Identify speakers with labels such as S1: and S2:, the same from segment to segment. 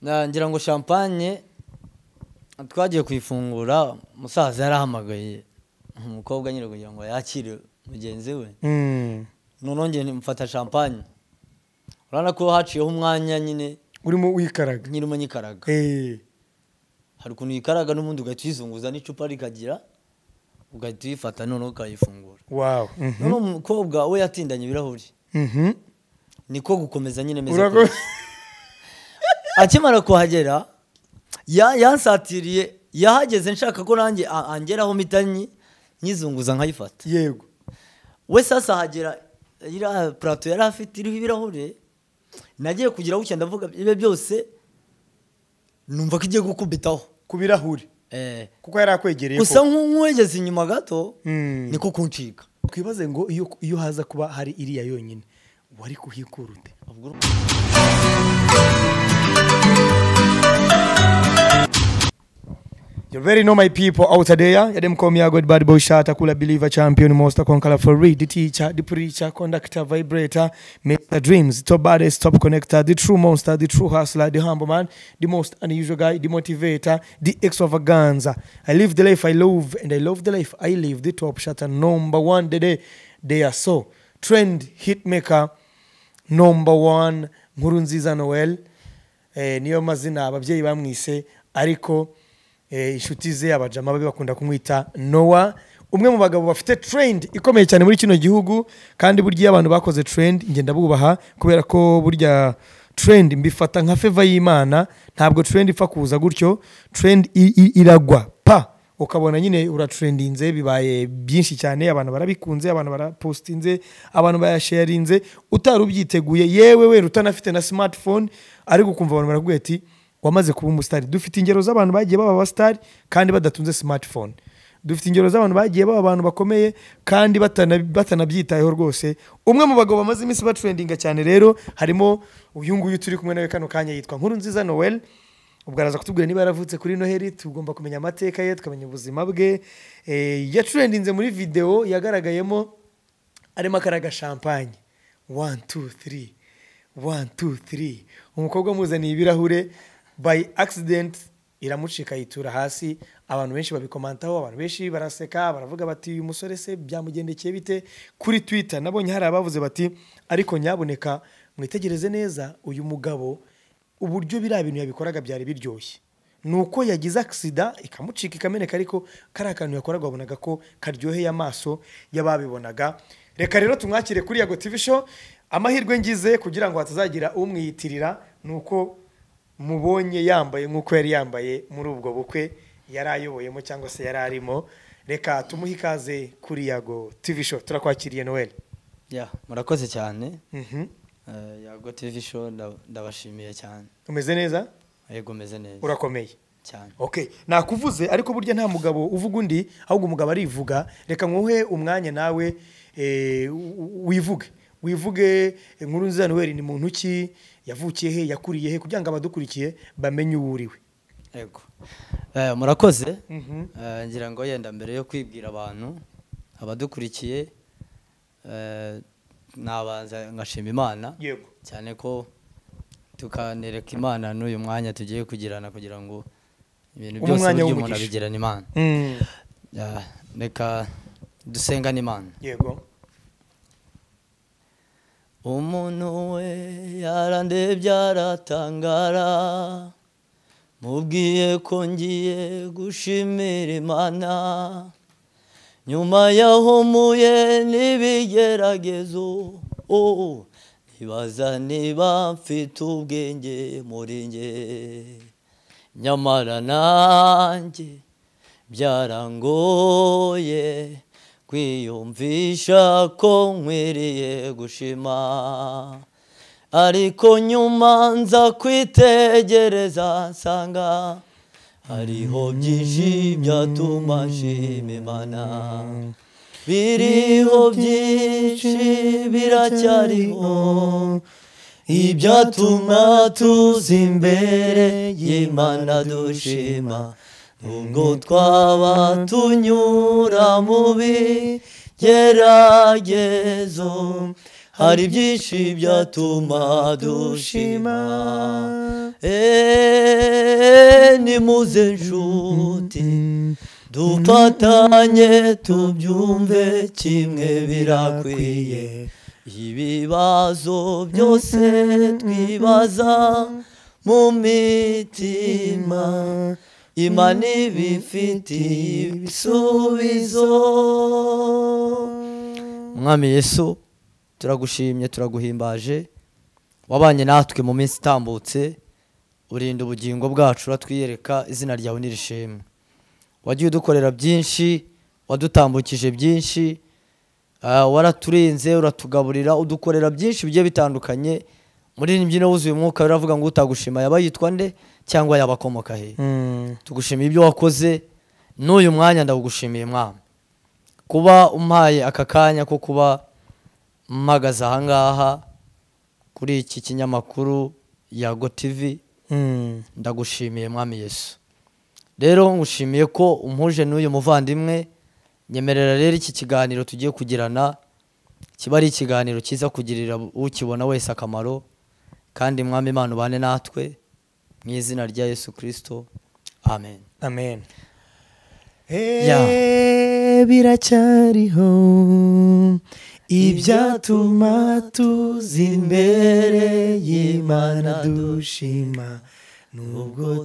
S1: Na- ngira ngo champagne twagiye kuyifungura umusaza yarahamagaye umukobwa nyine kugira ngo yakire mugenzi we
S2: Mm.
S1: noneho njye mfata champagne urabona ko haciyeho umwanya nyine
S2: urimo wikaraga
S1: nyirimo nyikaraga
S2: Eh.
S1: hari ukuntu uyikaraga n'ubundi ugahita uyizunguza n'icupa rikagira ugahita uyifata noneho ukayifungura
S2: wow Mhm.
S1: noneho umukobwa we yatindanye ibirahuri
S2: Mhm.
S1: niko gukomeza nyine meze
S2: Urago-
S1: kose. akimara kuhagera ya- yansatiriye yahageze nshaka ko nanjye a- angeraho mpita nyi- nyizunguza nkayifata
S2: yego
S1: we sasa ahagera iriya purato yari afite iriho ibirahure nagiye kugira bucya ndavuga ibe byose numva ko igiye gukubitaho
S2: ku birahuri
S1: Eh,
S2: kuko yari akwegereye
S1: gusa
S2: ko-
S1: nk'uwegeze inyuma gato
S2: Mm.
S1: niko kuncika
S2: twibaze ngo iyo iyo haza kuba hari iriya yonyine wari kuhikura ute
S1: Ubwo-
S2: You very know my people out there. You them come here, good bad boy shot, a cooler believer, champion, monster, conqueror for read, the teacher, the preacher, conductor, vibrator, make the dreams, top baddest, top connector, the true monster, the true hustler, the humble man, the most unusual guy, the motivator, the extravaganza. I live the life I love, and I love the life I live. The top shutter number one today. They are so trend hit maker number one, nkuru nziza Noel. Eh, niyo mazina ababyeyi bamwise ariko eh, inshuti ze abajama babe bakunda kumwita nowa umwe mu bagabo bafite trend ikomeye cyane muri kino gihugu kandi burya iyo abantu bakoze trend njye ndabubaha kubera ko burya trend mbifata nka feva y'imana ntabwo trend ipfa kuza gutyo trend i- i- iragwa pa ukabona nyine uratrendinze bibaye byinshi cyane abantu barabikunze abantu barapostinze abantu bayasharinze utari ubyiteguye yewe wera utanafite na smartphone ariko ukumva abantu barakubwira ati wamaze kuba umusitari dufite ingero z'abantu bagiye baba abasitari kandi badatunze smartphone dufite ingero z'abantu bagiye baba abantu bakomeye kandi batana- batanabyitayeho rwose umwe mu bagabo bamaze iminsi batrendinga cyane rero harimo uyu nguyu turi kumwe nawe kano kanya yitwa nkuru nziza noel ubwo araza kutubwira niba yaravutse kuri noheli tugomba kumenya amateka ye tukamenya ubuzima bwe Eh, yatrendinze muri videwo yagaragayemo arimo akaraga shampanye wani tu tiri wani tu tiri umukobwa amuzaniye ibirahure bayi akisidenti iramucika yitura hasi abantu benshi babikomantaho abantu benshi baraseka baravuga bati uyu musore se byamugendekeye bite kuri twita nabonye hari abavuze bati ariko nyaboneka mwitegereze neza uyu mugabo uburyo biriya bintu yabikoraga byari biryoshye ni uko yagize agisida ikamucika ikameneka ariko kariya kantu yakoraga wabonaga ko karyoheye amaso y'ababibonaga reka rero tumwakire kuri yago tv show amahirwe ngize kugira ngo hatazagira umwiyitirira ni uko mubonye yambaye nk'uko yari yambaye muri ubwo bukwe yari ayoboyemo cyangwa se yari arimo reka tumuhe ikaze kuri yago tv show turakwakiriye noel
S1: Yeah, murakoze cyane
S2: Mhm.
S1: Eh, yago tv show nda- ndabashimiye cyane
S2: umeze neza
S1: yego meze neza
S2: urakomeye
S1: cyane
S2: okay nakuvuze ariko burya nta mugabo uvuga undi ahubwo umugabo arivuga reka nkuhe umwanya nawe eh, u- wivuge wivuge inkuru nziza noel ni muntu ki yavukiye he yakuriye he kugira ngo abadukurikiye bamenye uwo uriwe
S1: yego Eh, murakoze
S2: Mhm.
S1: Eh, ngira ngo yenda mbere yo kwibwira abantu abadukurikiye eh, nabanza ngashima imana
S2: yego
S1: cyane ko tukanereka imana n'uyu mwanya tugiye kugirana kugira ngo ibintu
S2: Uba
S1: byose
S2: umwanya
S1: burya umuntu
S2: w'umugisha.
S1: abigirana imana
S2: Mm,
S1: Yeah, reka dusengane imana
S2: yego
S1: umuntu we yarandebye aratangara mubwiye ko ngiye gushimira imana nyuma yahumuye n'ibigeragezo oh, ntibaza niba mfite ubwenge muri nge nyamara nanjye byarangoye kwiyumvisha ko nkwiriye gushima ariko nyuma nza kwitegereza nsanga hariho byinshi byatuma nshima imana biriho byinshi biracyariho ibyatuma tuza imbere y'imana dushima nubwo twaba tunyura mu bigeragezo hari byinshi byatuma dushima Eh, muze inshuti dufatanye tubyumve kimwe birakwiye ibibazo byose twibaza mu mitima imana ibifitiye ibisubizo mwami yesu turagushimye turaguhimbaje wabanye natwe mu minsi itambutse urinda ubugingo bwacu uratwiyereka izina ryawe n'irishimwe wagiye udukorera byinshi wadutambukije byinshi ah, waraturinze uratugaburira udukorera byinshi bigiye bitandukanye muri iyi mbyino wuzuye umwuka biravuga ngo utagushima yaba yitwa nde cyangwa yaba akomoka he
S2: Mm.
S1: tugushimiye ibyo wakoze n'uyu mwanya ndagushimiye mwami kuba umpaye aka kanya ko kuba mpagaze ahangaha kuri iki kinyamakuru yago tivi
S2: Mm.
S1: ndagushimiye mwami yesu rero ngushimiye ko umuje n'uyu muvandimwe nyemerera rero iki kiganiro tugiye kugirana kiba ari ikiganiro cyiza kugirira ukibona wese akamaro kandi mwami imana ubane natwe mu izina rya yesu kirisito amen
S2: amen
S1: Yeah.
S2: biracyariho
S1: ibyatuma
S2: tuza
S1: imbere y'Imana
S2: dushima nubwo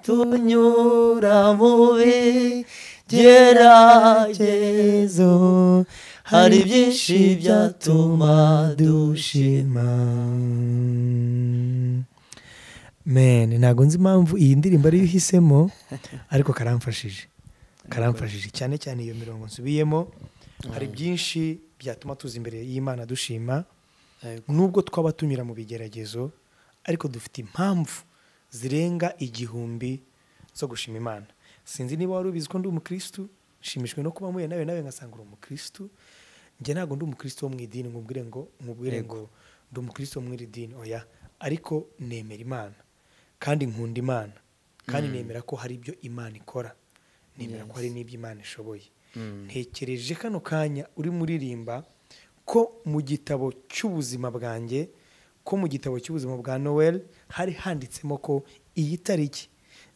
S1: tunyura mubi byeragezo hari byinshi byatuma dushima.
S2: men ntabwo nzi impamvu iyi ndirimbo ariyo uhisemo ariko karamfashije karamfashije cyane cyane iyo mirongo nsubiyemo hari byinshi byatuma tuza imbere y'imana dushima nubwo twaba tunyura mu bigeragezo ariko dufite impamvu zirenga igihumbi zo gushima imana sinzi niba wari ubizi ko ndi umukirisitu nshimishijwe no kuba mpuye nawe nawe ngasanga uri umukirisitu njye ntabwo ndi umukirisitu wo mu idini nkubwire ngo nkubwire ngo ndi umukirisitu wo mu iri dini oya ariko nemera imana kandi nkunda imana kandi nemera ko hari ibyo imana ikora nemera ko hari n'ibyo imana ishoboye ntekereje kano kanya uri muririmba ko mu gitabo cy'ubuzima bwanjye ko mu gitabo cy'ubuzima bwa noel hari handitsemo ko iyi tariki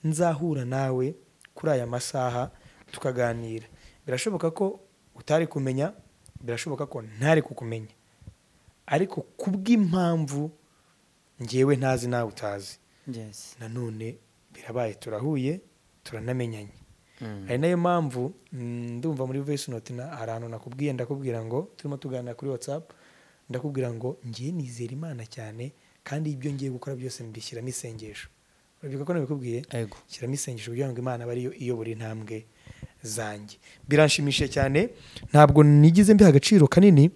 S2: nzahura nawe kuri aya masaha tukaganira birashoboka ko utari kumenya birashoboka ko ntari kukumenya ariko kubw'impamvu ngewe ntazi nawe utazi
S1: Yes.
S2: nanone birabaye turahuye turanamenyanye
S1: Mm.
S2: ari nayo mpamvu mm, ndumva muri voice note na hari ahantu nakubwiye ndakubwira ngo turimo tuganira kuri whatsapp ndakubwira ngo ngiye nizera imana cyane kandi ibyo ngiye gukora byose mbishyiramo isengesho urabyibuka ko nabikubwiye
S1: Ego.
S2: shyiramo isengesho kugira ngo imana abe ariyo iyobora intambwe zanjye biranshimishije cyane ntabwo nigize mbiha agaciro kanini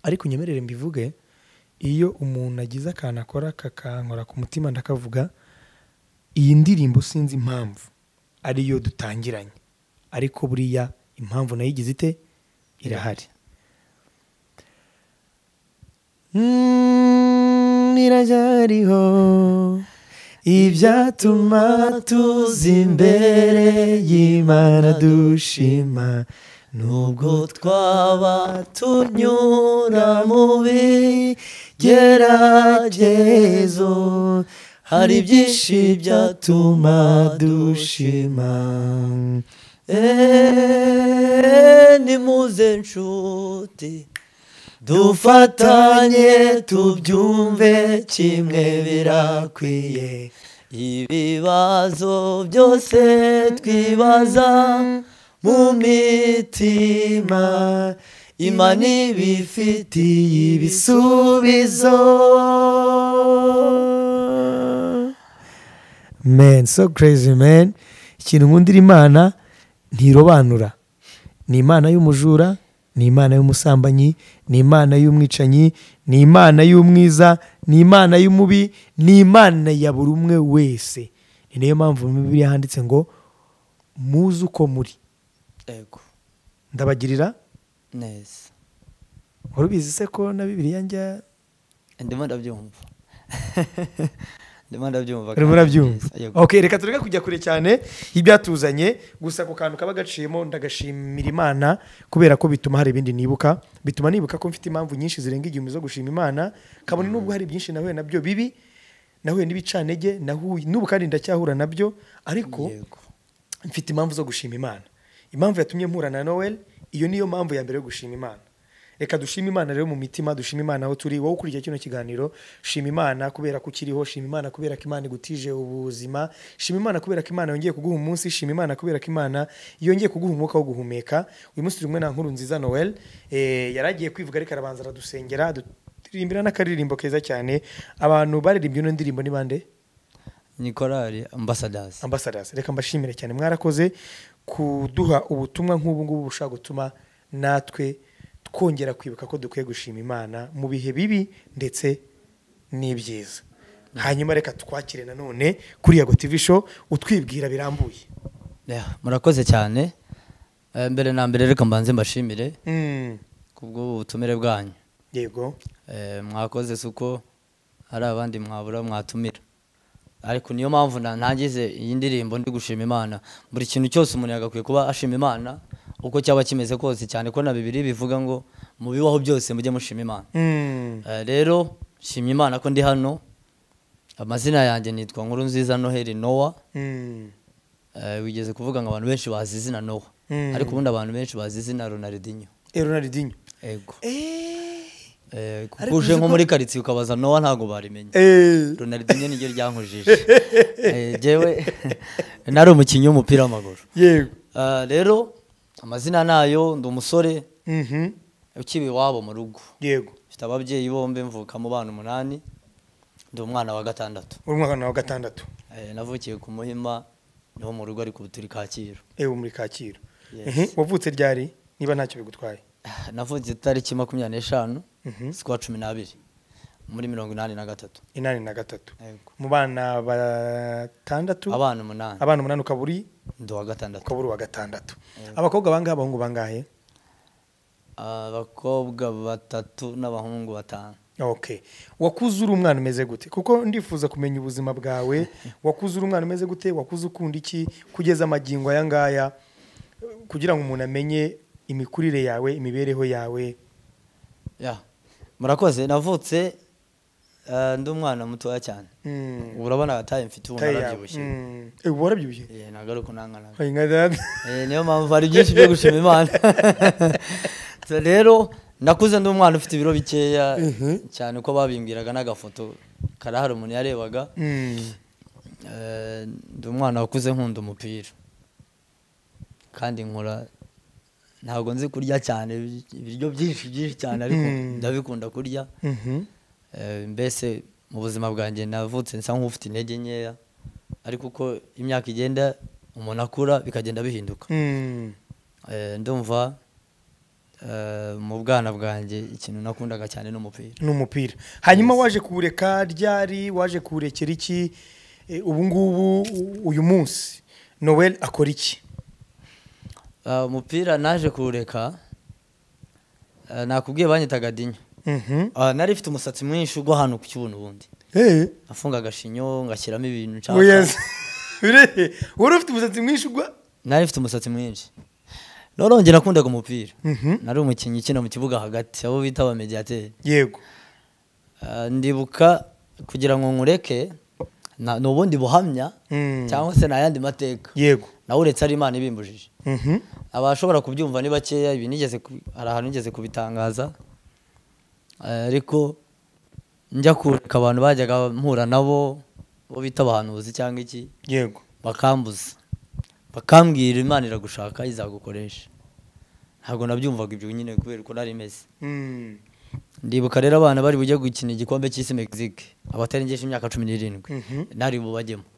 S2: ariko nyemerere mbivuge iyo umuntu agize akantu akora kakankora ku mutima ndakavuga iyi ndirimbo sinzi impamvu ariyo dutangiranye ariko buriya impamvu nayo igize ite irahari Mm, iracyariho ibyatuma tuza imbere y'imana dushima nubwo
S1: Nubwo twaba tunyura mu bigeragezo hari byinshi byatuma dushima Eh, nimuze nshuti dufatanye tubyumve kimwe birakwiye ibibazo byose twibaza mu mitima imana ibifitiye ibisubizo
S2: man so crazy man ikintu nkundira imana ntirobanura ni imana y'umujura ni imana y'umusambanyi ni imana y'umwicanyi ni imana y'umwiza ni imana y'umubi ni imana ya buri umwe wese ni nayo mpamvu mu bibiri handitse ngo muzi uko muri
S1: ego
S2: ndabagirira
S1: neza
S2: wari ubizi se ko na bibiriya njya
S1: ndimo ndabyumva ndimo ndabyumva
S2: urimo
S1: kandi
S2: urabyumva
S1: neza. Yego.
S2: ok reka tureke kujya kure cyane y'ibyatuzanye gusa ako kantu kaba gaciyemo ndagashimira imana kubera ko bituma hari ibindi nibuka bituma nibuka ko mfite impamvu nyinshi zirenga igihumbi zo gushima imana kabone nubwo hari byinshi nahuye nabyo bibi nahuye n'ibicanege nahuye n'ubu kandi ndacyahura nabyo ariko
S1: Yego.
S2: mfite impamvu zo gushima imana impamvu yatumye mpura na noel iyo niyo mpamvu ya mbere yo gushima imana reka dushime imana rero mu mitima dushime imana aho turi wowe ukurikiye kino kiganiro shima imana kubera ko ukiriho shima imana kubera ko imana igutije ubuzima shima imana kubera ko imana yongeye kuguha umunsi shima imana kubera ko imana yongeye kuguha umwuka wo guhumeka uyu munsi turi kumwe na nkuru nziza noel eh, yari agiye kwivuga ariko arabanza aradusengera aturirimbira n'akaririmbo keza cyane abantu baririmbye ino ndirimbo ni bande
S1: ni korari ambasadazi
S2: ambassadors reka mbashimire cyane mwarakoze kuduha ubutumwa nk'ubu ngubu bushobora gutuma natwe twongera kwibuka ko dukwiye gushima imana mu bihe bibi ndetse n'ibyiza hanyuma reka twakire nanone kuri yago tv show utwibwira birambuye
S1: Yeah, murakoze cyane Eh, mbere na mbere reka mbanze mbashimire
S2: Mm,
S1: kubwo butumire bwanyu
S2: yego
S1: Eh, mwakoze si uko hari abandi mwabura mwatumira ariko niyo mpamvu na- ntangize iyi ndirimbo ndi gushima imana buri kintu cyose umuntu yagakwiye kuba ashima imana uko cyaba kimeze kose cyane ko na bibiri bivuga ngo mu bibaho byose mujye mushima imana
S2: Mm,
S1: Eh, rero shima imana ko ndi hano amazina yanjye nitwa nkuru nziza noheli nowa
S2: mm,
S1: Eh, wigeze kuvuga ngo abantu benshi bazi izina nowa
S2: Mm.
S1: ariko ubundi abantu benshi bazi izina ronaldinho
S2: eh, ronaldinho
S1: ego
S2: Eh,
S1: Eh, kuko
S2: Ariko
S1: uje
S2: uzi
S1: nko
S2: ko-
S1: muri karitsiye ukabaza nowa ntabwo barimenya
S2: eh,
S1: ronaldinho niryo ryankujije Eh, jewe nari umukinnyi w'umupira w'amaguru
S2: yego
S1: Ah, rero amazina nayo ndi umusore
S2: Mhm,
S1: ukiba iwabo mu rugo
S2: yego
S1: mfite ababyeyi bombi mvuka mu bana umunani ndi umwana wa gatandatu
S2: uri umwana wa gatandatu
S1: Eh, navukiye ku muhima niho mu rugo ariko ubu turi kacyiru
S2: ewe muri kacyiru
S1: Yes.
S2: Mhm, wavutse ryari niba ntacyo bigutwaye
S1: Ah, navutse itariki makumyabiri n'eshanu
S2: Mhm.
S1: z'ukwa cumi n'abiri muri mirongo inani na gatatu
S2: inani na gatatu
S1: Yego.
S2: mu bana batandatu
S1: abana umunani
S2: abana umunani ukaba uri
S1: ndi uwa gatandatu
S2: ukaba uri uwa gatandatu abakobwa bangahe abahungu bangahe
S1: abakobwa batatu n'abahungu batanu
S2: okay wakuze uri umwana umeze gute kuko ndifuza kumenya ubuzima bwawe wakuze uri umwana umeze gute wakuze ukunda iki kugeza amagingo aya ngaya kugira ngo umuntu amenye imikurire yawe imibereho yawe
S1: ya murakoze navutse eh, ndi umwana mutoya cyane
S2: Mm,
S1: ubu urabona taye mfite ubu
S2: taye yawe
S1: narabyibushye
S2: Mm, eh, ubu warabyibushye
S1: Eh, nagaruka unangana
S2: Oya, nka dada.
S1: Eh, niyo mpamvu hari byinshi byo gushima imana So rero nakuze ndi umwana ufite ibiro bikeya cyane uko babimbwiraga n'agafoto karahari umuntu yarebaga
S2: Mm,
S1: Eh, ndi umwana wakuze nkunda umupira kandi nkora ntabwo nzi kurya cyane ibiryo byinshi byinshi cyane ariko
S2: Mm.
S1: ndabikunda kurya
S2: mhm,
S1: Eh, mbese mu buzima bwanjye navutse nsa nk'ufite intege nkeya ariko uko imyaka igenda umuntu akura bikagenda bihinduka
S2: mm,
S1: Eh, ndumva eh, mu bwana bwanjye ikintu nakundaga cyane n'umupira
S2: ni umupira hanyuma waje kuwureka ryari waje kuwurekera iki Eh, ubu ngubu u- uyu munsi noel akora iki
S1: Ah, umupira naje kuwureka eh, nakubwiye banyitaga dinyo
S2: Mhm.
S1: Ah, nari mfite umusatsi mwinshi ugwa hano ku kibuno ubundi
S2: Eh,
S1: nafunga agashinyo ngashyiramo ibintu nshaka
S2: yes. Ure- wari ufite umusatsi mwinshi ugwa
S1: nari mfite umusatsi mwinshi noneho njye nakundaga umupira
S2: Mhm.
S1: nari umukinnyi ukina mu kibuga hagati abo bita abamediyateri
S2: yego
S1: Ah, ndibuka kugira ngo nkureke na- ni ubundi buhamya
S2: Mm.
S1: cyangwa se ni ayandi mateka
S2: yego
S1: nawe uretse ari imana ibimbujije
S2: Mhm.
S1: abashobora kubyumva ni bakeya ibi nigeze ku- hari ahantu nigeze kubitangaza Eh, ariko njya kureka abantu bajyaga mpura nabo bo bita abahanuzi cyangwa iki
S2: yego
S1: bakambuza bakambwira imana iragushaka izagukoresha ntabwo nabyumvaga ibyo nyine kubera uko nari meze
S2: Mm.
S1: ndibuka rero abana bari bujye gukina igikombe cy'isi mexique abatarengeje imyaka cumi n'irindwi
S2: Mhm.
S1: nari bubajyemo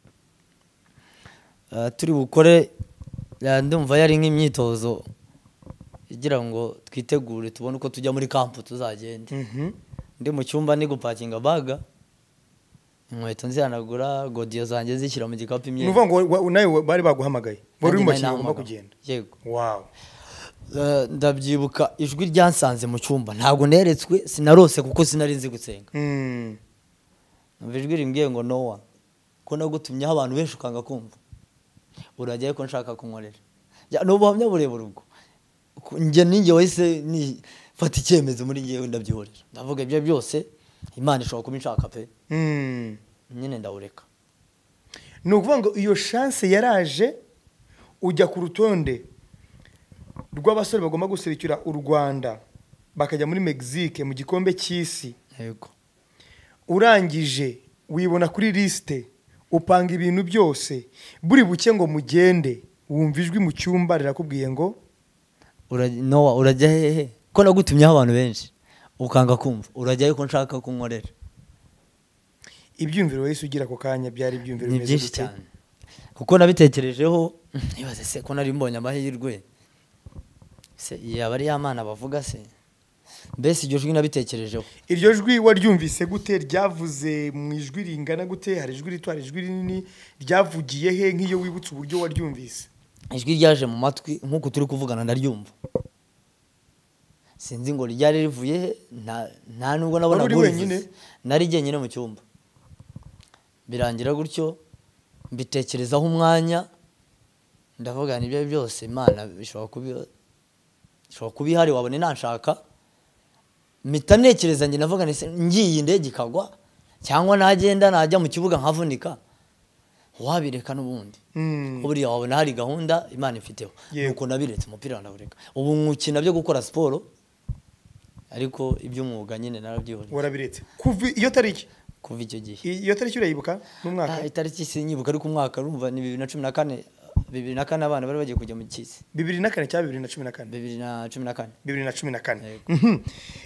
S1: Eh, turi bukore eh, ndumva yari nk'imyitozo igira ngo twitegure tubone uko tujya muri kampu tuzagenda
S2: Mhm.
S1: ndi mu cyumba ndi gupakinga baga inkweto nzihanagura godiyo zanjye zishyira mu gikapu
S2: ni
S1: imyenda
S2: ukuvuga ngo wa- wa- nawe bari baguhamagaye wari
S1: Nanjye
S2: uri
S1: nari
S2: mu bakinnyi bagomba
S1: nahamagawe.
S2: kugenda
S1: yego
S2: wow
S1: Eh, ndabyibuka ijwi ryansanze mu cyumba ntabwo neretswe sinarose kuko sinari nzi gusenga
S2: Mm.
S1: Numva ijwi rimbwiye ngo nowa ko nagutumyeho abantu benshi ukanga kumva urajyayo ko nshaka kunkorera Ya, ni ubuhamya burebure ubwo Ku- njye ninjye wahise ni- fata icyemezo muri njyewe ndabyihorera ndavuga ibyo byose imana ishobora kuba inshaka pe
S2: Mm.
S1: nyine ndawureka
S2: ni ukuvuga ngo iyo shanse yaraje ujya ku rutonde rw'abasore bagomba guserukira u rwanda bakajya muri mexique mu gikombe cy'isi
S1: yego
S2: urangije wibona kuri lisite upanga ibintu byose buri buke ngo mugende wumva ijwi mu cyumba rirakubwiye ngo
S1: Ura- nowa urajya hehe ko nagutumyeho abantu benshi ukanga kumva urajyayo ko nshaka ko nkorera
S2: ibyumviro wese ugira ako kanya byari ibyumviro
S1: ni
S2: bimeze
S1: byinshi
S2: gute?
S1: cyane kuko nabitekerejeho nibaze se ko nari mbonye amahirwe se yaba ari ya mana bavuga se mbese iryo jwi nabitekerejeho
S2: iryo jwi waryumvise gute ryavuze mu ijwi ringana gute hari ijwi rito hari ijwi rinini ryavugiye he nk'iyo wibutse uburyo waryumvise
S1: ijwi ryaje mu matwi nk'uku turi kuvugana ndaryumva sinzi ngo ryari rivuye he, nta- nta nubwo nabona
S2: Wari uri
S1: nk'urivuze.
S2: wenyine?
S1: nari jyenyine mu cyumba birangira gutyo mbitekerezaho umwanya ndavuga nibyo byose imana ishobora kubi ishobora kuba ihari wabona inanshaka mpita ntekereza njye navuga nti "Se, ngiye indege ikagwa cyangwa nagenda najya mu kibuga nkavunika wabireka n'ubundi
S2: Mm.
S1: buriya wabona hari gahunda imana imfiteho
S2: Yego.
S1: nuko nabiretse umupira ndawureka ubu nkukina byo gukora siporo ariko iby'umwuga nyine narabyihoreye
S2: warabiretse kuva iyo tariki
S1: kuva icyo gihe
S2: iyo tariki urayibuka
S1: Ah,
S2: n'umwaka
S1: itariki sinyibuka ariko umwaka rumva ni bibiri na cumi na kane bibiri na kane abana bari bagiye kujya mu kisi
S2: bibiri na kane cyangwa bibiri na cumi na kane
S1: bibiri na cumi na kane
S2: bibiri na cumi na kane
S1: Yego.
S2: Mhm.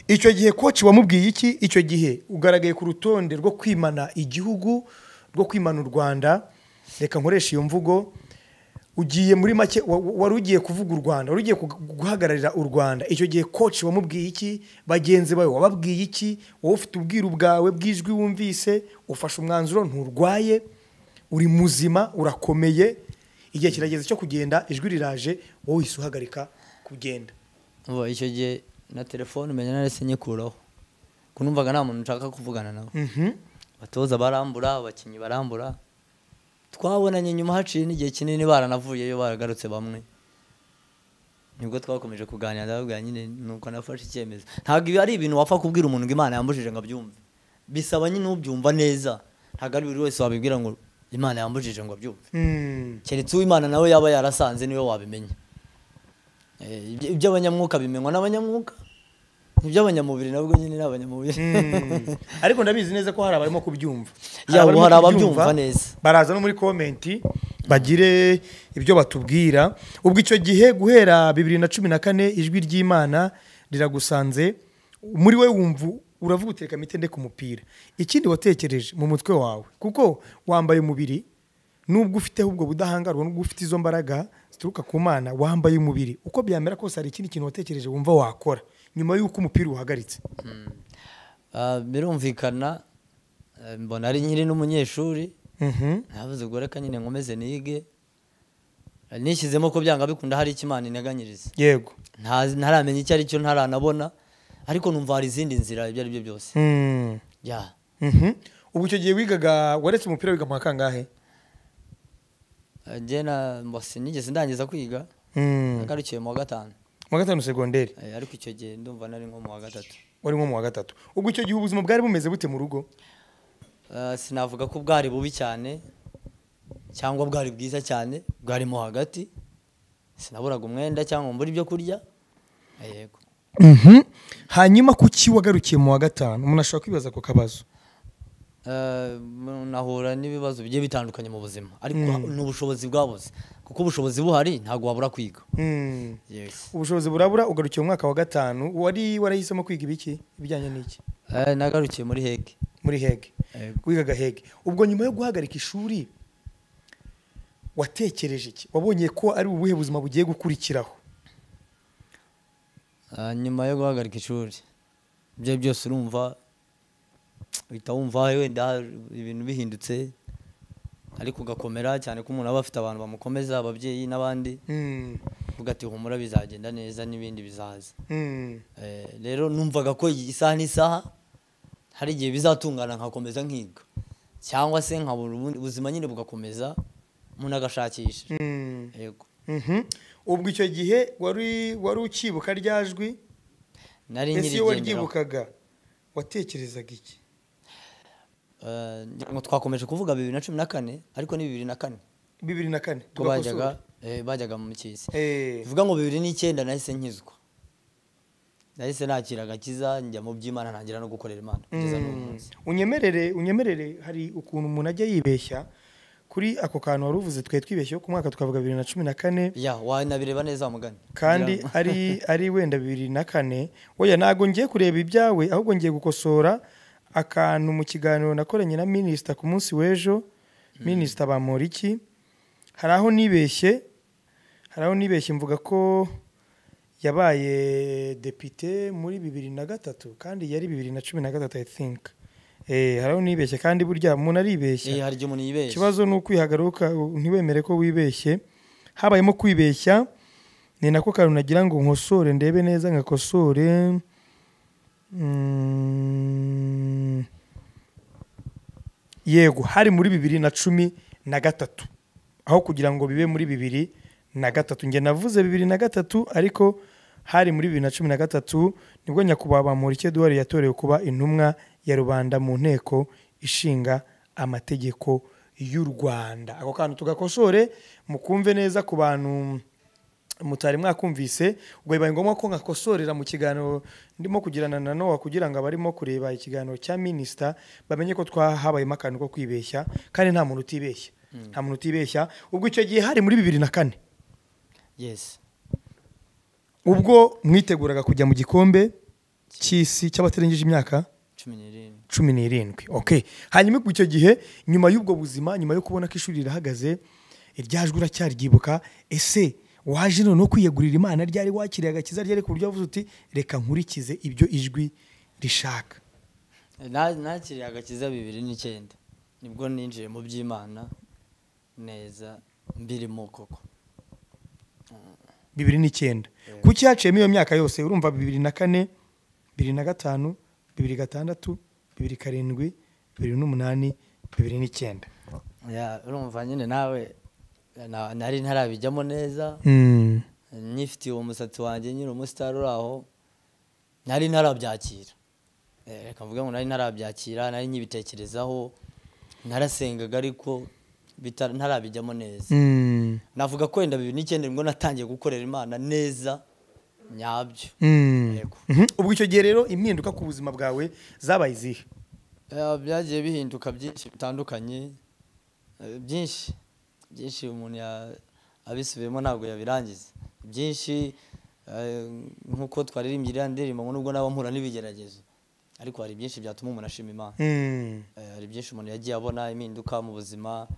S2: icyo gihe koci wamubwiye iki icyo gihe ugaragaye ku rutonde rwo kwimana igihugu rwo kwimana u rwanda reka nkoresha iyo mvugo ugiye muri make wa- wa- wari ugiye kuvuga u rwanda wari ugiye kug- guhagararira u rwanda icyo gihe koci wamubwiye iki bagenzi bawe wababwiye iki wowe ufite ubwiru bwawe bw'ijwi wumvise ufashe umwanzuro nturwaye uri muzima urakomeye igihe kirageze cyo kugenda ijwi riraje wowe uhise uhagarika kugenda
S1: ubu icyo gihe na telefone umenya narese nyikuraho ko numvaga nta muntu nshaka kuvugana nawe
S2: Mhm.
S1: abatoza barambura abakinnyi barambura twabonanye nyuma haciye n'igihe kinini baranavuyeyo baragarutse bamwe nibwo twakomeje kuganira ndababwira nyine nuko nafashe icyemezo ntabwo ibi ari ibintu wapfa kubwira umuntu ngo imana yambujije ngo abyumve bisaba nyine ubyumva neza ntabwo ari buri wese wabibwira ngo imana yambujije ngo abyumve
S2: Mm.
S1: keretse uw'imana nawe yaba yarasanze niwe wabimenya Eh, ibyo- iby'abanyamwuka bimenywa n'abanyamwuka iby'abanyamubiri nabwo nyine ni abanyamubiri
S2: Mm. ariko ndabizi neza ko hari abarimo kubyumva
S1: Ya,
S2: abarimo
S1: ubu hari
S2: kubyumva,
S1: ababyumva neza.
S2: baraza no muri komenti bagire ibyo batubwira ubwo icyo gihe guhera bibiri na cumi na kane ijwi ry'imana riragusanze muri we wumva uravuga utereka mitende ku mupira ikindi watekereje mu mutwe wawe kuko wambaye umubiri nubwo ufiteho ubwo budahangarwa nubwo ufite izo mbaraga zituruka ku mana wambaye umubiri uko byamera kose hari ikindi kintu watekereje wumva wakora nyuma y'uko umupira uhagaritse
S1: Ah, birumvikana eh, mbona ari nkiri n'umunyeshuri
S2: Mhm.
S1: navuze ubwo reka nyine nkomeze nige Eh, nishyizemo ko byanga bikunda hari icyo imana integanyiriza
S2: yego
S1: Ntazi- ntaramenya icyo ari cyo ntaranabona ariko numva hari izindi nzira ibyo ari byo byose
S2: Mm.
S1: ya
S2: Mhm. ubu icyo gihe wigaga waretse umupira wiga mu wa kangahe
S1: Eh, njye na mbose nigeze ndangiza kwiga
S2: Mm.
S1: nagarukiye mu wa gatanu
S2: mu wa gatanu segonderi
S1: Eh, ariko icyo gihe ndumva nari nko mu wa gatatu
S2: wari nko mu wa gatatu ubwo icyo gihe ubuzima bwari bumeze bute mu rugo
S1: Eh, sinavuga ko bwari bubi cyane cyangwa bwari bwiza cyane bwari mo hagati sinaburaga umwenda cyangwa mbura ibyo kurya Eh, yego
S2: hanyuma kuki wagarukiye mu wa gatanu umuntu ashobora kwibaza ako kabazo
S1: Eh, nahura n'ibibazo bigiye bitandukanye mu buzima ariko ni ubushobozi bwabuze kuko ubushobozi buhari ntabwo wabura kwiga
S2: Mm.
S1: yes.
S2: ubushobozi burabura ugarukiye mu mwaka wa gatanu wari warahisemo kwiga ibiki ibijyanye n'iki
S1: Eh, nagarukiye muri hege
S2: muri hege
S1: Yego.
S2: wigaga hege ubwo nyuma yo guhagarika ishuri watekereje iki wabonye ko ari ubuhe buzima bugiye gukurikiraho
S1: Ah, nyuma yo guhagarika ishuri ibyo byose urumva uhita wumva wenda ibintu bihindutse ariko ugakomera cyane ko umuntu aba afite abantu bamukomeza ababyeyi n'abandi
S2: Mm.
S1: uvuga ati humura bizagenda neza n'ibindi bizaza
S2: Mm.
S1: Eh, rero numvaga ko iyi isaha n'isaha hari igihe bizatungana nkakomeza nkiga cyangwa se nkabura ubundi ubuzima nyine bugakomeza umuntu agashakisha
S2: Mm.
S1: yego
S2: Mhm. ubwo icyo gihe wari wari ukibuka rya jwi
S1: nari
S2: ese
S1: nyirigenderaho
S2: iyo waryibukaga watekerezaga iki
S1: eh, ngira ngo twakomeje kuvuga bibiri na cumi na kane ariko ni bibiri na kane
S2: bibiri na kane
S1: ko
S2: tugakosora.
S1: bajyaga eh, bajyaga mu mukisi
S2: Eh,
S1: bivuga ngo bibiri n'icyenda nahise nkizwa nahise nakira agakiza njya mu by'imana ntangira no gukorera imana kugeza n'uyu
S2: mm,
S1: munsi
S2: unyemerere unyemerere hari ukuntu umuntu ajya yibeshya kuri ako kantu wari uvuze twari twibeshyeho ku mwaka tukavuga bibiri na cumi na kane
S1: ya wanabireba neza wa mugani
S2: kandi
S1: Ngira ngo-
S2: ari ari wenda bibiri na kane oya ntabwo ngiye kureba ibyawe ahubwo ngiye gukosora akantu mu kiganiro nakoranye na minisita ku munsi w'ejo minisita bamporiki hari aho nibeshye hari aho nibeshye mvuga ko yabaye depite muri bibiri na gatatu kandi yari bibiri na cumi na gatatu i think eh hari aho nibeshye kandi burya umuntu aribeshya
S1: Eh, hari igihe umuntu yibeshya
S2: ikibazo ni ukwihagaruka ntiwemere ko wibeshye habayemo kwibeshya ni nako kantu nagira ngo nkosore ndebe neza nkakosore Mm. yego hari muri bibiri na cumi na gatatu aho kugira ngo bibe muri bibiri na gatatu njye navuze bibiri na gatatu ariko hari muri bibiri na cumi na gatatu nibwo nyakubahwa bamurike eduwari yatorewe kuba intumwa ya rubanda mu nteko ishinga amategeko y'u rwanda ako kantu tugakosore mukumve neza ku bantu mutari mwakumvise ubwo bibaye ngombwa ko nkakosorera mu kiganiro ndimo kugirana na nowa kugira ngo abarimo kureba ikiganiro cya minisita bamenye ko twahabayemo akantu ko kwibeshya kandi nta muntu utibeshya nta muntu utibeshya ubwo icyo gihe hari muri bibiri na kane
S1: yes
S2: ubwo mwiteguraga kujya mu gikombe cy'isi cy'abatarengeje imyaka
S1: cumi n'irindwi
S2: cumi n'irindwi okay hanyuma ubwo icyo gihe nyuma y'ubwo buzima nyuma yo kubona ko ishuri rirahagaze iryajwi uracyary'ibuka ese waje noneho kwiyegurira imana ryari wakiriye agakiza ryari ku buryo wavuze uti reka nkurikize ibyo ijwi rishaka
S1: Na- nakiriye agakiza bibiri n'icyenda nibwo ninjiye mu by'imana neza mbirimo koko
S2: bibiri n'icyenda kuki haciyemo iyo myaka yose urumva bibiri na kane bibiri na gatanu bibiri gatandatu bibiri karindwi bibiri n'umunani bibiri n'icyenda
S1: Ya, urumva nyine nawe na- nari ntarabijyamo neza
S2: Mm.
S1: nyifitiye uwo musatsi wanjye nyine umusitari uri aho nari ntarabyakira Eh, reka mvuge ngo nari ntarabyakira nari nyibitekerezaho narasengaga ariko bita- ntarabijyamo neza
S2: Mm.
S1: navuga ko wenda bibiri n'icyenda nibwo natangiye gukorera imana neza nyabyo
S2: Mm.
S1: Yego.
S2: Mhm. ubwo icyo gihe rero impinduka ku buzima bwawe zabaye izihe
S1: Ya, byagiye bihinduka byinshi bitandukanye Eh, byinshi byinshi umuntu ya- abisubiyemo ntabwo yabirangiza byinshi eh, nk'uko twaririmbye iriya ndirimbo ngo nubwo naba mpura n'ibigeragezo ariko hari byinshi byatuma umuntu ashima imana
S2: Mm.
S1: Eh, hari byinshi umuntu yagiye abona impinduka mu buzima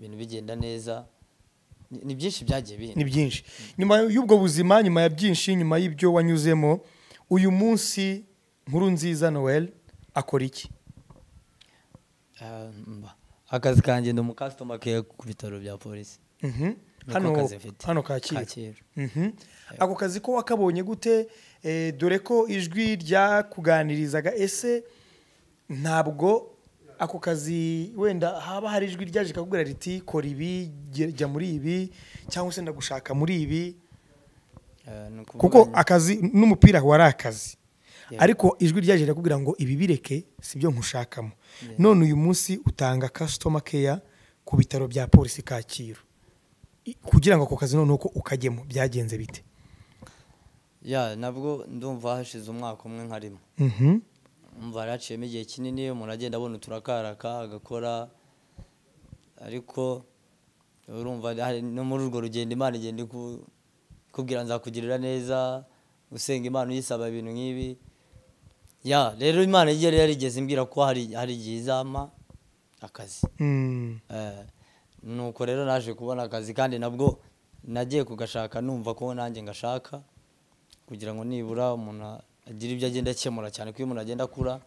S1: ibintu bigenda neza Ni- ni byinshi byagiye
S2: ni
S1: bihinduka
S2: byinshi nyuma y'ubwo buzima nyuma ya byinshi nyuma y'ibyo wanyuzemo uyu munsi nkuru nziza noel akora iki
S1: Eh, mba. akazi kanjye ndi umukasitoma ke ku bitaro bya polisi
S2: Mhm.
S1: Niko
S2: hano
S1: kazi mfite.
S2: hano kacyiru
S1: Kacyiru.
S2: Mhm. ako kazi ko wakabonye gute Eh, dore ko ijwi ryakuganirizaga ese ntabwo ako kazi wenda haba hari ijwi ryaje kakubwira riti kora ibi jya jya muri ibi cyangwa se ndagushaka muri ibi
S1: Eh, ni ukuvuga
S2: kuko
S1: nyine-
S2: akazi n'umupira wari akazi
S1: Yeah.
S2: ariko ijwi ryaje rirakubwira ngo ibi bireke sibyo nkushakamo none uyu munsi utanga customer care ku bitaro bya polisi kacyiru I- kugira ngo ako kazi noneho ko ukajyemo byagenze bite
S1: ya nabwo ndumva hashize umwaka umwe nkarimo
S2: Mhm.
S1: umva yaraciyemo igihe kinini umuntu agenda abona uturakaraka agakora ariko urumva hari- no muri urwo rugendo imana igenda iku- ikubwira nzakugirira neza usenga imana uyisaba ibintu nk'ibi ya rero imana igiye yari yarigeze imbwira ko hari hari igihe izampa akazi
S2: Mm.
S1: Eh, nuko rero naje kubona akazi kandi nabwo nagiye kugashaka numva ko nanjye ngashaka kugira ngo nibura umuntu agire ibyo agenda akemura cyane ko iyo umuntu agenda akura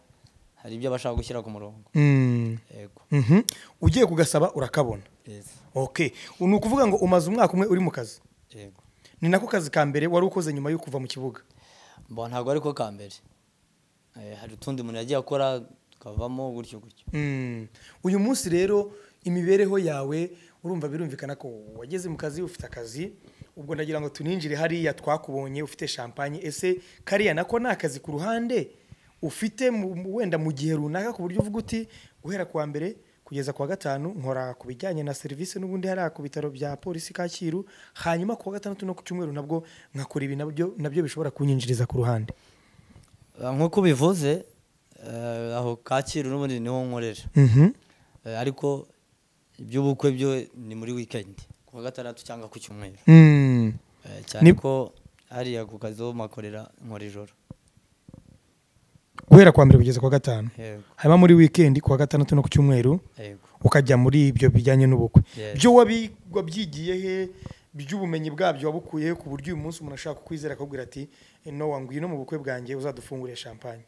S1: hari ibyo aba ashaka gushyira ku murongo
S2: Mm.
S1: yego
S2: Mhm. ugiye kugasaba urakabona
S1: Yes.
S2: okay ni ukuvuga ngo umaze umwaka umwe uri mu kazi
S1: yego
S2: ni nako kazi ka mbere wari ukoze nyuma yo kuva mu kibuga
S1: mbo ntabwo ariko ka mbere Eh, hari utundi umuntu yagiye akora tukavamo gutyo gutyo
S2: Mm. uyu munsi rero imibereho yawe urumva birumvikana ko wageze mu kazi ufite akazi ubwo ndagira ngo tuninjire hariya twakubonye ufite champagne ese kariya nako ni akazi ku ruhande ufite mu- mu- wenda mu gihe runaka ku buryo uvuga uti guhera kuwa mbere kugeza kuwa gatanu nkora ku bijyanye na serivisi n'ubundi hariya ku bitaro bya polisi kacyiru hanyuma kuwa gatandatu no ku cyumweru nabwo nkakora ibi nabyo nabyo bishobora kunyinjiriza ku ruhande
S1: Eh, nk'uko ubivuze eh, aho kacyiru n'ubundi niho nkorera
S2: Mhm.
S1: Eh, ariko iby'ubukwe byo ni muri wikendi ku wa gatandatu cyangwa ku cyumweru
S2: Mm.
S1: Eh,
S2: Ni-
S1: cyane ko hariya ku kazi ho makorera nkora ijoro
S2: guhera kuwa mbere kugeza kuwa gatanu
S1: yego
S2: hanyuma muri wikendi kuwa gatandatu no ku cyumweru
S1: yego
S2: ukajya muri ibyo bijyanye n'ubukwe
S1: Yes.
S2: byo wabi- wabyigiye he by'ubumenyi bwabyo wabukuye he ku buryo uyu munsi umuntu ashaka kukwizera akakubwira ati "Eh, nowa ngwino mu bukwe bwanjye uzadufungurire champagne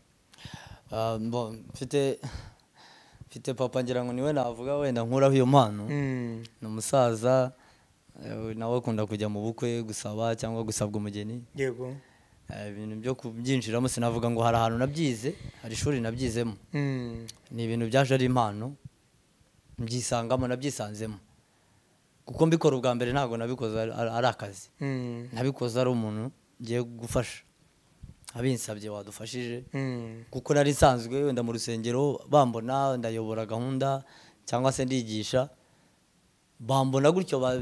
S1: Ah, mbo- mfite mfite papa ngira ngo niwe navuga wenda nkuraho iyo mpano
S2: Mm.
S1: ni umusaza eh, nawe akunda kujya mu bukwe gusaba cyangwa gusabwa umugeni
S2: yego
S1: Eh, ibintu byo kubyinjiramo sinavuga ngo hari ahantu nabyize hari ishuri nabyizemo
S2: Mm.
S1: ni ibintu byaje ari impano mbyisangamo nabyisanzemo kuko mbikora ubwa mbere ntabwo nabikoze ari- ari ari akazi
S2: Mm.
S1: nabikoze ari umuntu ngiye gufasha abinsabye wadufashije
S2: Mm.
S1: kuko nari nsanzwe wenda mu rusengero bambona ndayobora gahunda cyangwa se ndigisha bambona gutyo ba-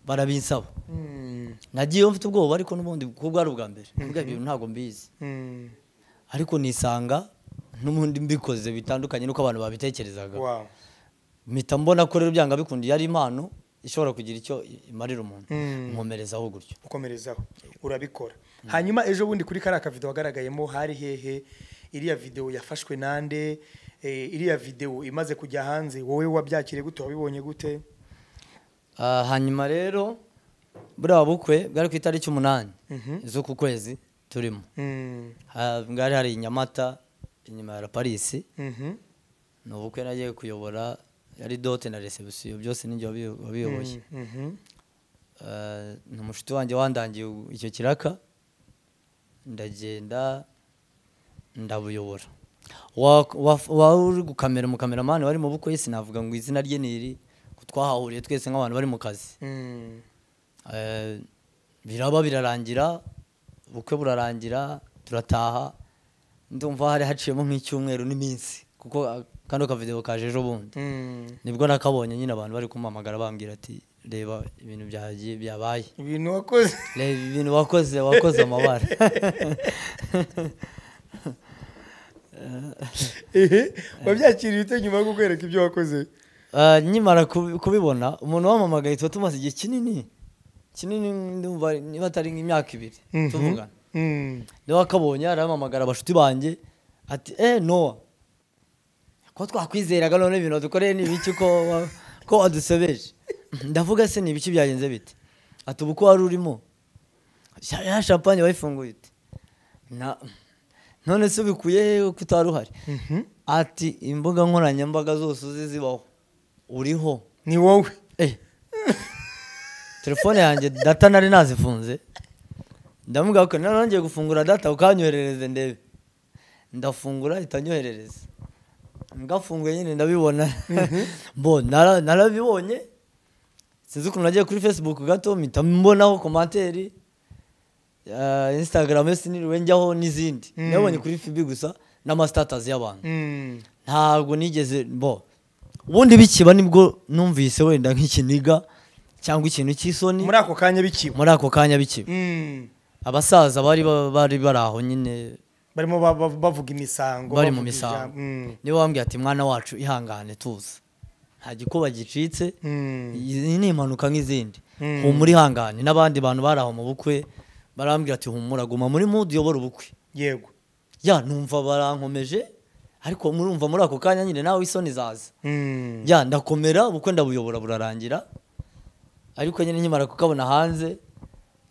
S1: barabinsaba
S2: Mm.
S1: nagiyeyo mfite ubwoba ariko n'ubundi kuko bwari ubwa mbere mbwa ibintu ntabwo mbizi
S2: Mm.
S1: ariko nisanga n'ubundi mbikoze bitandukanye n'uko abantu babitekerezaga
S2: Wow.
S1: mpita mbona ko rero byanga bikundi yari impano ishobora kugira icyo imarira umuntu
S2: Mm.
S1: nkomerezaho gutyo
S2: ukomerezaho urabikora hanyuma ejo bundi kuri kariya kavido wagaragayemo hari hehe iriya videwo yafashwe nande Eh, iriya videwo imaze kujya hanze wowe wabyakiriye gute wabibonye gute
S1: Ah, hanyuma rero buriya bukwe bwari ku itariki umunani
S2: Mhm.
S1: z'uku kwezi turimo
S2: Mm.
S1: Ha- bwari hari i nyamata inyuma ya la parisi
S2: Mhm.
S1: ni ubukwe nagiye kuyobora yari dote na resebusiyo byose ninjye wabi- wabiyoboye
S2: Mm, mhm.
S1: Eh, ni umushuti wanjye wandangiye u- icyo kiraka ndagenda ndabuyobora Wa- wa- wari uri gukamera umukameramani wari mu bukwe sinavuga ngo izina rye ni iri ko twahahuriye twese nk'abantu bari mu kazi
S2: Mm.
S1: Eh, biraba birarangira ubukwe burarangira turataha ndumva hari haciyemo nk'icyumweru n'iminsi kuko ah, kano kavideo kaje ejo bundi
S2: Mm.
S1: nibwo nakabonye nyine abantu bari kumpamagara bambwira ati reba ibintu byagiye byabaye
S2: ibintu wakoze
S1: reba ibintu wakoze wakoze amabara
S2: Ehe, wabyakiriye ute nyuma yo kukwereka ibyo wakoze
S1: Eh, nkimara kubi- kubibona umuntu wamamagaye tuba tumaze igihe kinini kinini ndumva niba atari nk'imyaka ibiri
S2: Mhm.
S1: tuvugana
S2: Mm.
S1: niba akabonye arahamamagara abashuti banjye ati eh nowa ko twakwizeraga none ibintu dukoreye ni ibiki ko wa- ko wadusebeje ndavuga se ni ibiki byagenze bite ati ubu ko wari urimo Sha- ya champagne wayifunguye ute Na- none se ubikuye he ko utari uhari
S2: Mhm.
S1: ati imbuga nkoranyambaga zose uzi zibaho uriho
S2: ni wowe
S1: Eh. telefone yanjye data nari nazifunze ndamubwira ko nari nongeye gufungura data ukanyoherereze ndebe ndafungura ahita anyoherereza ngafunguye nyine ndabibona mbo nara- narabibonye sinzi ukuntu nagiye kuri facebook gato mpita mbonaho komantere eh, instagram yo siniriwe njyaho n'izindi
S2: Mm.
S1: nabonye kuri fibi gusa n'amasitatazi y'abantu
S2: Mm.
S1: ntabwo nigeze bo ubundi bikiba nibwo numvise wenda nk'ikiniga cyangwa ikintu cy'isoni
S2: muri ako kanya bikiba
S1: muri ako kanya bikiba
S2: Mm.
S1: abasaza bari ba- bari bari aho nyine
S2: barimo ba- ba- bavuga imisango
S1: Bari mu
S2: bavuga
S1: misango.
S2: ijambo. Mm.
S1: niba bambwiye ati mwana wacu ihangane tuza nta gikuba gicitse
S2: Mm.
S1: iyi ni impanuka nk'izindi
S2: Mm.
S1: humura ihangane n'abandi bantu bari aho mu bukwe barambwira ati humura guma muri mudu uyobora ubukwe
S2: yego
S1: ya numva barankomeje ariko murumva muri ako kanya nyine nawe isoni zaza
S2: Mm.
S1: ya ndakomera ubukwe ndabuyobora burarangira ariko nyine nkimara kukabona hanze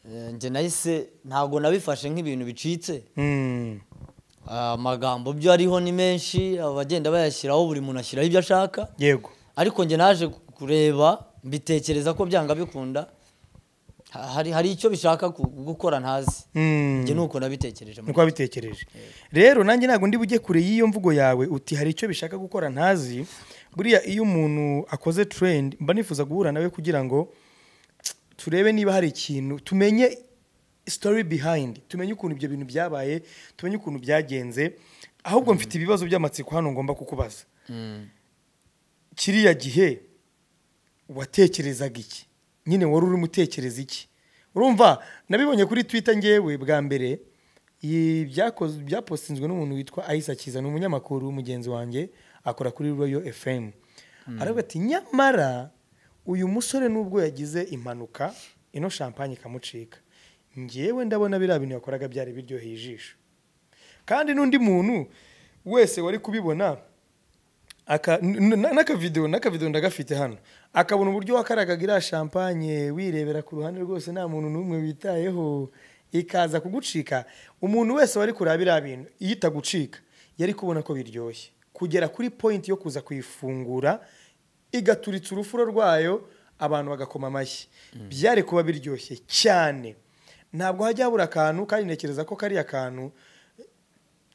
S1: eh, njye nahise ntabwo nabifashe nk'ibintu bicitse
S2: Mm.
S1: Ah, amagambo byo ariho ni menshi abagenda bayashyiraho buri muntu ashyiraho ibyo ashaka
S2: yego
S1: ariko njye naje kureba mbitekereza ko byanga bikunda Ha- hari, hari icyo bishaka ku- gukora ntazi
S2: Mm.
S1: njye nuko nabitekereje
S2: niko wabitekereje rero nanjye ntabwo ndi bujye kure y'iyo mvugo yawe uti hari icyo bishaka gukora ntazi buriya iyo umuntu akoze trend mba nifuza guhura nawe kugira ngo turebe niba hari ikintu tumenye story behind tumenye ukuntu ibyo bintu byabaye tumenye ukuntu byagenze ahubwo mfite ibibazo by'amatsiko hano ngomba kukubaza
S1: Mm.
S2: kiriya gihe watekerezaga iki nyine wari urimo utekereza iki urumva nabibonye kuri twita ngewe bwa mbere iyi byakoz- byapostinzwe n'umuntu witwa ayisakiza ni umunyamakuru mugenzi wanjye akora kuri royo efemu aravuga ati nyamara uyu musore nubwo yagize impanuka ino shampanye ikamucika ngewe ndabona biriya bintu yakoraga byari biryoheye ijisho kandi n'undi muntu wese wari kubibona aka- n- n- n'akavidewo n'akavidewo ndagafite hano akabona uburyo wakaragaga iriya shampanye wirebera ku ruhande rwose nta muntu n'umwe witayeho ikaza kugucika umuntu wese wari kureba biriya bintu iyo itagucika yari kubona ko biryoshye kugera kuri point yo kuza kuyifungura igaturitsa urufuro rwayo abantu bagakoma amashyi byari kuba biryoshye cyane ntabwo hajya habura akantu kandi ntekereza ko kariya kantu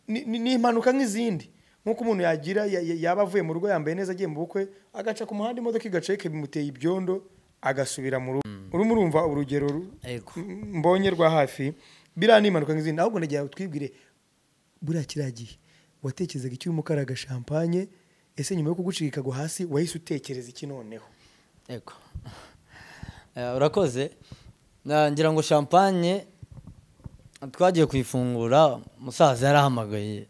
S2: ni- ni ni impanuka nk'izindi nk'uko umuntu yagira ya- ya- yaba avuye mu rugo yambaye neza agiye mu bukwe agaca ku muhanda imodoka igaceke bimuteye ibyondo agasubira mu rugo urimo urumva urugero ru-
S1: Ego.
S2: m- mbonye rwa hafi biriya ni impanuka nk'izindi ahubwo ndagira ngo twibwire buriya kiriya gihe watekerezaga icyuma ukaraga shampanye ese nyuma yo kugucika ikagwa hasi wahise utekereza iki noneho
S1: Ego. Eh, urakoze Na- ngira ngo champagne twagiye kuyifungura umusaza yarahamagaye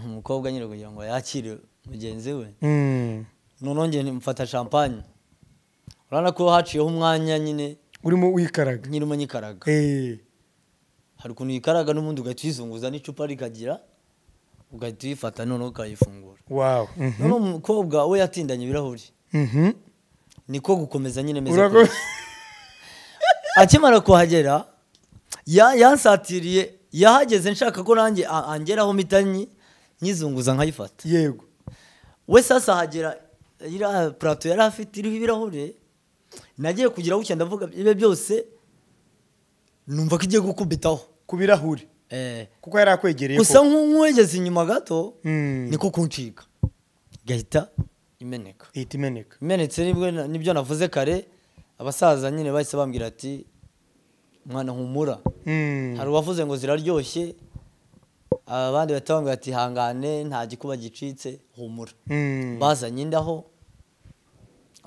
S1: umukobwa nyine kugira ngo yakire mugenzi we noneho njye mfata champagne urabona ko haciyeho umwanya nyine
S2: urimo wikaraga
S1: nkirimo nyikaraga
S2: Eh,
S1: hari ukuntu uyikaraga n'ubundi ugahita uyizunguza n'icupa rikagira ugahita uyifata noneho ukayifungura
S2: wow Mhm.
S1: noneho umukobwa we yatindanye ibirahuri
S2: Mhm.
S1: niko gukomeza nyine meze
S2: Urako-
S1: kurya. akimara kuhagera ya- yansatiriye yahageze nshaka ko nanjye a- angeraho mitanyi nyizunguza nkayifata
S2: yego
S1: we sasa ahagera iriya purato yari afite iriho ibirahure nagiye kugira bucya ndavuga ibe byose numva ko igiye gukubitaho
S2: ku birahuri
S1: Eh,
S2: kuko yari akwegereye
S1: gusa
S2: koko.
S1: nk'uwegeze inyuma gato
S2: Mm.
S1: niko kuncika igahita imeneka
S2: ihita imeneka
S1: imenetse nibwo na- nibyo navuze kare abasaza nyine bahise bambwira ati mwana humura
S2: Mm.
S1: hari uwavuze ngo ziraryoshye abandi bahita bambwira ati hangane nta gikuba gicitse humura
S2: Mm.
S1: bazanye indaho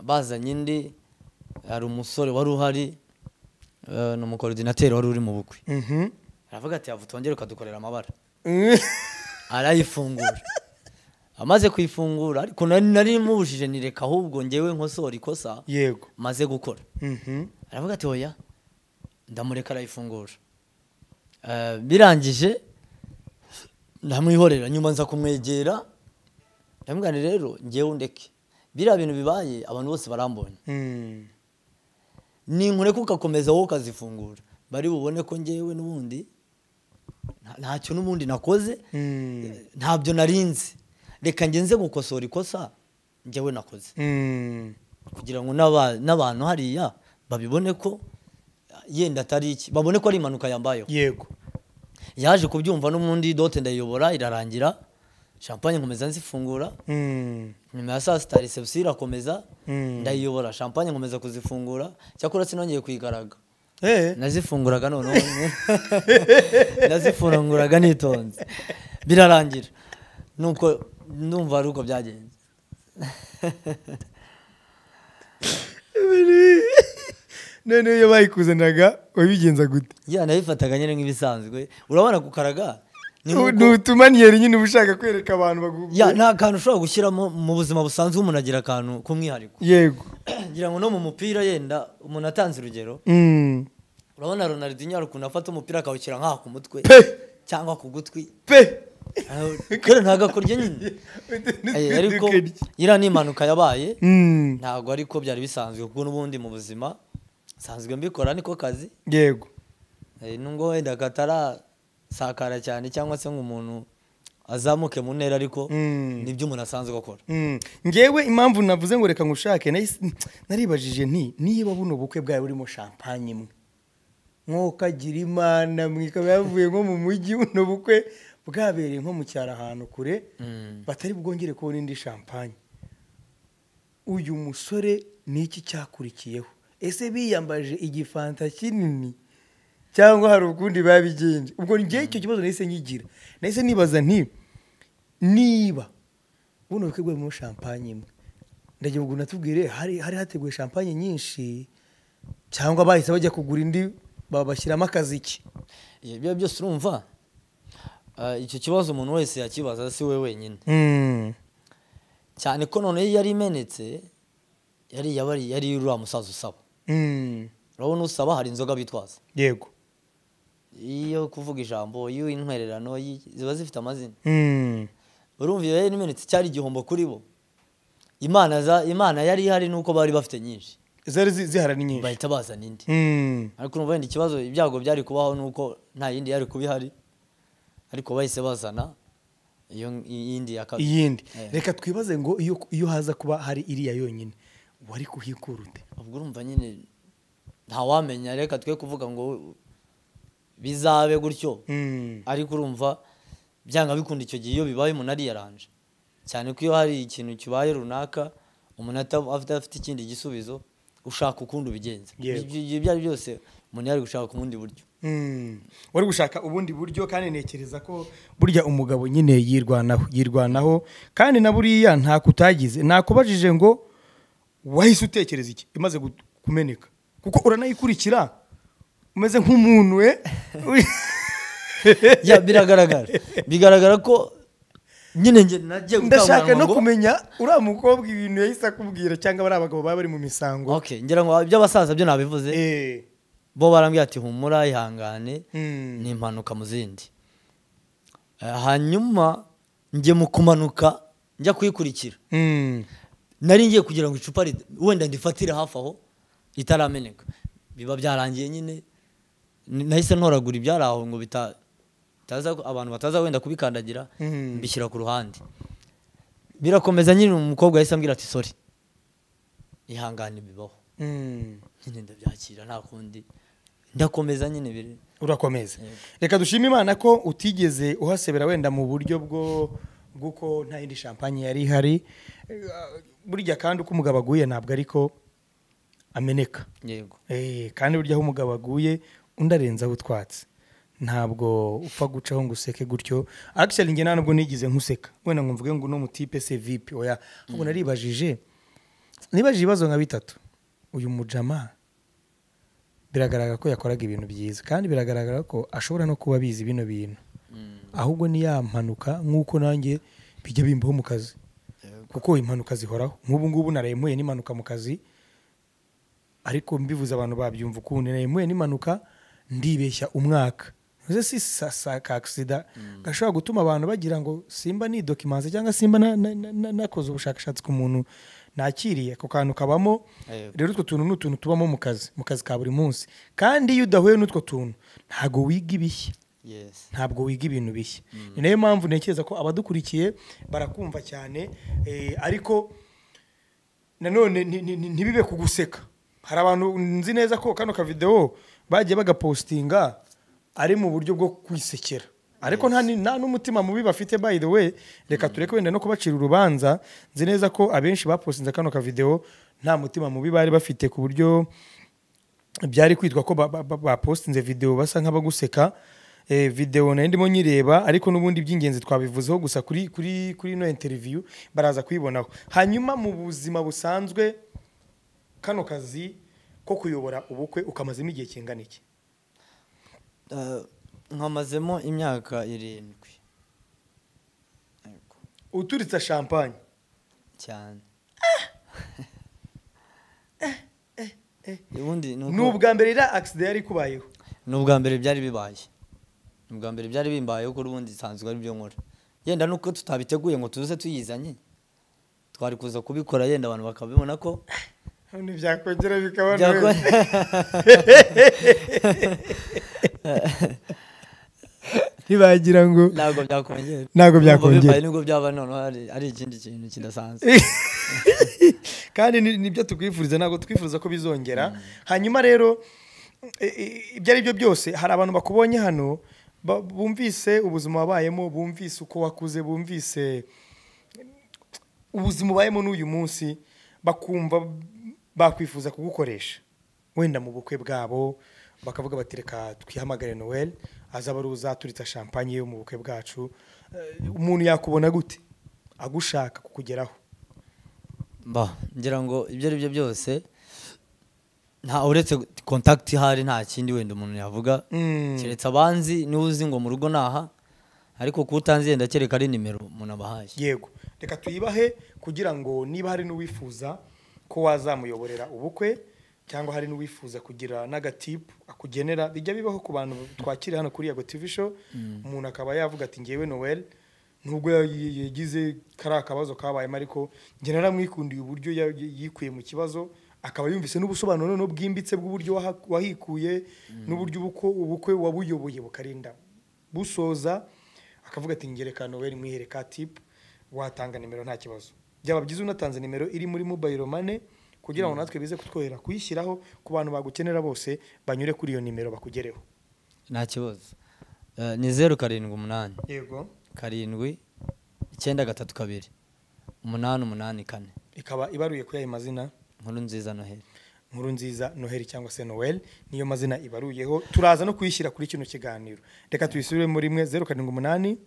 S1: bazanye indi hari umusore wari uhari eh, ni umukorodinateri wari uri mu bukwe
S2: Mhm.
S1: aravuga ati yavu twongere ukadukorera amabara
S2: Mm.
S1: arayifungura amaze kuyifungura ariko nari nari mubujije nireka ahubwo ngewe nkosora ikosa
S2: yego
S1: maze gukora
S2: Mhm.
S1: aravuga ati oya ndamureka arayifungura Eh, birangije ndamwihorera nyuma nza kumwegera ndamubwira nti rero ngewe undeke biriya bintu bibaye abantu bose barambonye
S2: Mm.
S1: ninkureka ugakomeza wowe ukazifungura bari bubone ko ngewe n'ubundi nta- ntacyo n'ubundi nakoze
S2: Mm.
S1: ntabyo narinzi reka ngenze gukosora ikosa njyewe nakoze
S2: Mm.
S1: kugira ngo n'aba- n'abantu hariya babibone ko yenda atari iki babone ko ari impanuka yambayeho
S2: yego
S1: yaje kubyumva n'ubundi dote ndayiyobora irarangira champagne nkomeza nzifungura
S2: Mm.
S1: nyuma ya saa sita reception irakomeza
S2: Mm.
S1: ndayiyobora champagne nkomeza kuzifungura cyakora sinongeye kuyigaraga
S2: Eh.
S1: nazifunguraga noneho nazifunguraga nitonze birarangira nuko numva ari uko byagenze
S2: none iyo bayikuzanaga wabigenza gute
S1: ya nabifataga nyine nk'ibisanzwe urabona gukaraga ni nkuko-
S2: ni utumaniyeri nyine uba ushaka kwereka abantu bagu-
S1: ya nta kantu ushobora gushyiramo mu buzima busanzwe umuntu agira akantu k'umwihariko
S2: yego
S1: ngira ngo no mu mupira yenda umuntu atanze urugero
S2: Mm.
S1: urabona ronaldinho hari ukuntu afata umupira akawushyira nk'aha ku mutwe
S2: Pe.
S1: cyangwa ku gutwi
S2: pe
S1: kera ntagakorya nyine Eh, ariko iriya ni impanuka yabaye
S2: Mm.
S1: ntabwo ariko byari bisanzwe kuko n'ubundi mu buzima nsanzwe mbikora niko kazi
S2: yego
S1: Eh, nubwo wenda katarasakara cyane cyangwa se ngo umuntu azamuke mu ntera ariko
S2: Mm.
S1: nibyo umuntu asanzwe akora
S2: Mm. ngewe impamvu navuze ngo reka ngushake nahise- naribajije nti niba buno bukwe bwawe burimo shampanye mwe nk'ukagira imana mwe ikaba yavuye nko mu mujyi buno bukwe bwabereye nko mu cyaro ahantu kure
S1: Mm.
S2: batari bwongere kubona indi shampanye uyu musore ni iki cyakurikiyeho ese biyambaje igifanta kinini cyangwa hari ukundi babigenje ubwo njye icyo kibazo nahise nkigira nahise nibaza nti niba buno bukwe bwemo shampanye imwe ndagira ngo natubwire hari hari hateguye champagne nyinshi cyangwa bahise bajya kugura indi babashyiramo akaziki
S1: Iyo- ibyo byose urumva ah, icyo kibazo umuntu wese yakibaza si we wenyine
S2: Mm.
S1: cyane ko none yari imenetse yari yabari yari uriya musaza usaba
S2: Mm.
S1: urabona usaba hari inzoga bitwaza
S2: yego
S1: iyo kuvuga ijambo y'intwererano y'i- ziba zifite amazina
S2: Mm.
S1: urumva iyo yari imenetse cyari igihombo kuri bo imana za imana yari ihari nuko bari bafite nyinshi
S2: zari zi- ziharana nyinshi
S1: bahita bazana indi
S2: Mm.
S1: ariko urumva wenda ikibazo ibyago byari kubaho nuko nta yindi yari kuba ihari ariko bahise bazana iyo yindi ya kabiri
S2: iyindi
S1: Eh.
S2: reka twibaze ngo iyo iyo haza kuba hari iriya yonyine wari kuhikura ute
S1: ubwo urumva nyine ntawamenya reka twe kuvuga ngo bizabe gutyo
S2: Mm.
S1: ariko urumva byanga bikunda icyo gihe iyo bibaye umuntu ariyaranje cyane ko iyo hari ikintu kibaye runaka umuntu ata- afite afite ikindi gisubizo ushaka ukundi ubigenza
S2: Yego.
S1: Ibyo- ibyo ibyo ari byo byose umuntu yari gushaka ku bundi buryo
S2: Mm. wari gushaka ubundi buryo kandi ntekereza ko burya umugabo nyine yirwanaho yirwanaho kandi na buriya nta kutagize nakubajije ngo wahise utekereza iki imaze gu- kumeneka kuko uranayikurikira umeze nk'umuntu we
S1: Ya, biragaragara bigaragara ko nyine njye nagiye
S2: ndashaka
S1: gukanguranwa
S2: no
S1: ngo-
S2: kumenya uriya mukobwa ibintu yahise akubwira cyangwa bariya bagabo baba bari mu misango
S1: Okay, ngira ngo iby'abasaza byo nabivuze
S2: Eh,
S1: bo barambwira ati humura ihangane
S2: mm,
S1: ni impanuka mu zindi Eh, hanyuma njye mu kumanuka njya kuyikurikira
S2: mm,
S1: nari ngiye kugira ngo icupa rid- wenda ndifatire hafi aho ritarameneka biba byarangiye nyine n- nahise ntoragura ibyari aho ngo bita bitaza- abantu bataza wenda kubikandagira
S2: Mm.
S1: mbishyira ku ruhande birakomeza nyine umukobwa yahise ambwira ati sori ihangane bibaho
S2: mm.
S1: nyine ndabyakira nta kundi ndakomeza nyine biri
S2: urakomeza
S1: Yego.
S2: reka dushime imana ko utigeze uhasebera wenda mu buryo bwo bw'uko nta yindi shampanye yari ihari Eh, burya kandi uko umugabo aguye ntabwo ariko ameneka
S1: yego
S2: Eh, kandi burya aho umugabo aguye undi arenze aho utwatse ntabwo upfa gucaho ngo useke gutyo akiseri nge nta nubwo nigeze nkuseka wenda ngo mvuge ngo uno mutipe se vipi oya ahubwo naribajije nibajije ibibazo nka bitatu uyu mujama biragaragara ko yakoraga ibintu byiza kandi biragaragara ko ashobora no kuba abizi bino bintu ahubwo ni ya mpanuka nk'uko nanjye bijya bimbaho mu kazi kuko impanuka zihoraho nk'ubu ngubu naraye mpuye n'impanuka mu kazi ariko mbivuze abantu babyumva ukundi nari mpuye n'impanuka ndibeshya umwaka uze si sa sa ka agisida gashobora gutuma abantu bagira ngo simba nidokimanse cyangwa simba na- na- na- na- nakoze ubushakashatsi ku muntu nakiriye ako kantu kabamo
S1: Yego.
S2: rero utwo tuntu ni utuntu tubamo mu kazi mu kazi ka buri munsi kandi iyo udahuye n'utwo tuntu ntabwo wiga ibishya
S1: yes
S2: ntabwo wiga ibintu bishya ni nayo mpamvu ntekereza ko abadukurikiye barakumva cyane eh, ariko nanone nti- nti- nti- ntibibe ku guseka hari abantu nzi neza ko kano kavidewo bagiye bagapostinga ari mu buryo bwo kwisekera ariko nta ni- nta n'umutima mubi bafite by the way reka tureke wenda no kubacira urubanza nzi neza ko abenshi bapostinze kano kavidewo nta mutima mubi bari bafite ku buryo byari kwitwa ko ba- ba- ba- bapostinze videwo basa nk'abaguseka Eh, videwo nayo ndimo nyireba ariko n'ubundi iby'ingenzi twabivuzeho gusa kuri kuri kuri ino interview baraza kuyibonaho hanyuma mu buzima busanzwe kano kazi ko kuyobora ubukwe ukamazemo igihe kingana iki
S1: Eh, nkamazemo imyaka irindwi Yego,
S2: uturitse champagne
S1: cyane ubundi ni uko-
S2: ni ubwa mbere iriya accident yari ikubayeho
S1: ni ubwa mbere byari bibaye ni ubwa mbere byari bimbayeho kuri ubundi nsanzwe ari byo nkora yenda nuko tutabiteguye ngo tuze tuyizanye twari kuza kubikora yenda abantu bakabibona ko
S2: none byakongera bikaba
S1: byakora
S2: neza. ntibagira ngo
S1: ntabwo byakongera
S2: Ntabwo
S1: Urumva
S2: byakongera.
S1: bibaye nibwo byaba noneho ari- ari ikindi kintu kidasanzwe
S2: kandi ni- nibyo tukwifuriza ntabwo twifuza ko bizongera hanyuma rero e- e- ibyo ari byo byose hari abantu bakubonye hano ba- bumvise ubuzima wabayemo bumvise uko wakuze bumvise ubuzima ubayemo n'uyu munsi bakumva bakwifuza kugukoresha wenda mu bukwe bwabo bakavuga bati reka twihamagare noel azaba ari uzaturitsa champagne yo mu bukwe bwacu Eh, umuntu yakubona gute agushaka kukugeraho
S1: mba ngira ngo ibyo ari byo byose nta uretse contact ihari nta kindi wenda umuntu yavuga
S2: Mm.
S1: keretse abanzi niba uzi ngo mu rugo naha ariko kuba utanzi yenda kereka ari nimero umuntu abahaye
S2: yego reka tuyibahe kugira ngo niba hari n'uwifuza ko wazamuyoborera ubukwe cyangwa hari n'uwifuza kugira n'agatipu akugenera bijya bibaho ku bantu twakira hano kuri yago tv show umuntu akaba yavuga ati ngewe noel nubwo ya- yagize kari akabazo kabayemo ariko njye naramwikundiye uburyo ya- yikuye mu kibazo akaba yumvise n'ubusobanuro noneho bwimbitse bw'uburyo waha- wahikuye n'uburyo ubuko- ubukwe wabuyoboye bukarinda busoza akavuga ati ngereka noel mwihereka tipu watanga nimero nta kibazo byaba byiza unatanze nimero iri muri mobile money kugira ngo natwe bize kutworohera kuyishyiraho ku bantu bagukenera bose banyure kuri iyo nimero bakugereho
S1: nta kibazo Eh, ni zeru karindwi umunani
S2: yego
S1: karindwi icyenda gatatu kabiri umunani umunani kane
S2: ikaba ibaruye kuri ayo mazina
S1: nkuru nziza noheli
S2: nkuru nziza noheli cyangwa se noel niyo mazina ibaruyeho turaza no kuyishyira kuri kino kiganiro reka tuyisubire muri rimwe zeru karindwi umunani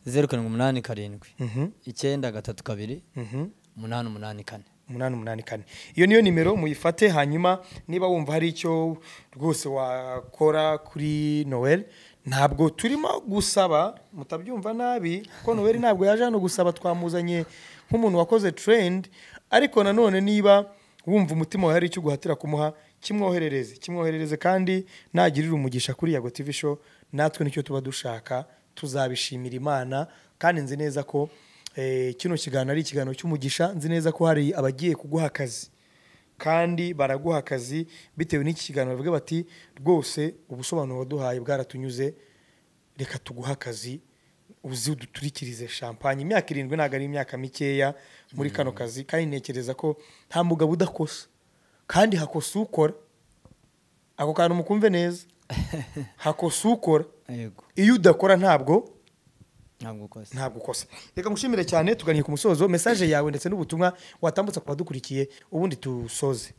S1: zeru karindwi umunani karindwi
S2: Mhm,
S1: icyenda gatatu kabiri
S2: mhm.
S1: umunani umunani kane
S2: umunani umunani kane iyo niyo nimero muyifate hanyuma niba wumva hari icyo rwose wakora kuri noel ntabwo turimo gusaba mutabyumva nabi kuko noel ntabwo yaje hano gusaba twamuzanye nk'umuntu wakoze trend ariko nanone niba wumva umutima wawe hari icyo uguhatira kumuha kimwoherereze kimwoherereze kandi nagirira umugisha kuri yago tv show natwe nicyo tuba dushaka tuzabishimira imana kandi nzi neza ko Eh, kino kiganiro ari ikiganiro cy'umugisha nzi neza ko hari abagiye kuguha akazi kandi baraguha akazi bitewe n'iki kiganiro bavuga bati rwose ubusobanuro waduhaye bwaratunyuze reka tuguhe akazi uzi uduturikirize champagne imyaka irindwi ntabwo ari imyaka mikeya muri kano kazi kandi ntekereza ko nta mugabo udakosa kandi hakosa ukora ako kantu mukumve neza hakosa ukora
S1: yego
S2: iyo udakora ntabwo
S1: ntabwo ukoze
S2: ntabwo ukosa reka ngushimire cyane tuganiye ku musozo mesaje yawe ndetse n'ubutumwa watambutsa ku badukurikiye ubundi tusoze